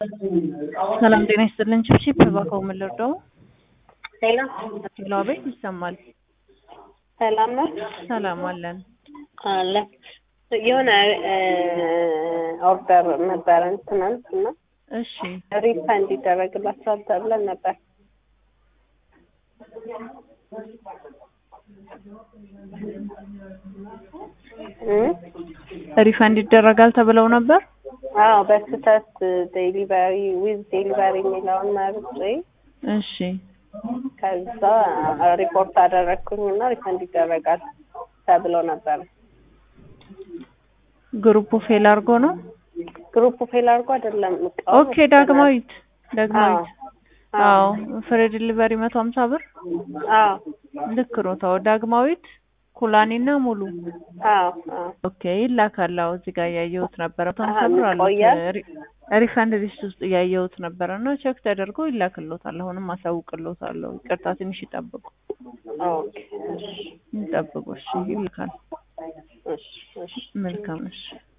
ሰላም ጤና ይስጥልን። ቺፕቺፕ እባክዎ ምን ልርዳው? ሌላ ሌላ ቤት ይሰማል። ሰላም ነው ሰላም አለን። አለ የሆነ ኦርደር ነበረን ትናንት እና እሺ ሪፋንድ ይደረግላቸዋል ተብለን ነበር። እም? ሪፈንድ ይደረጋል ተብለው ነበር። አዎ በስህተት ዴሊቨሪ ዊዝ ዴሊቨሪ የሚለውን መርጬ እሺ ከዛ ሪፖርት አደረግኩኝ እና ሪፈንድ ይደረጋል ተብሎ ነበር። ግሩፑ ፌል አድርጎ ነው። ግሩፕ ፌል አድርጎ አይደለም እቃው ኦኬ ዳግማዊት ዳግማዊት አዎ አዎ ፍሬ ዲሊቨሪ መቶ ሀምሳ ብር አዎ ልክ ነው። ተው ዳግማዊት ኩላኔና ሙሉ አዎ አዎ ኦኬ ይላካል። አዎ እዚህ ጋር እያየሁት ነበረ። መቶ ሀምሳ አሀ፣ ብር አሉት ቆያል? ሪ- ሪፈንድ ሊስት ውስጥ እያየሁት ነበረ እና ቼክ ተደርጎ ይላክሎታል። አሁንም አሳውቅሎታለሁ። ይቅርታ ትንሽ ይጠብቁ ኦኬ እሺ ይጠብቁ። እሺ ይልካል። እሺ እሺ መልካም እሺ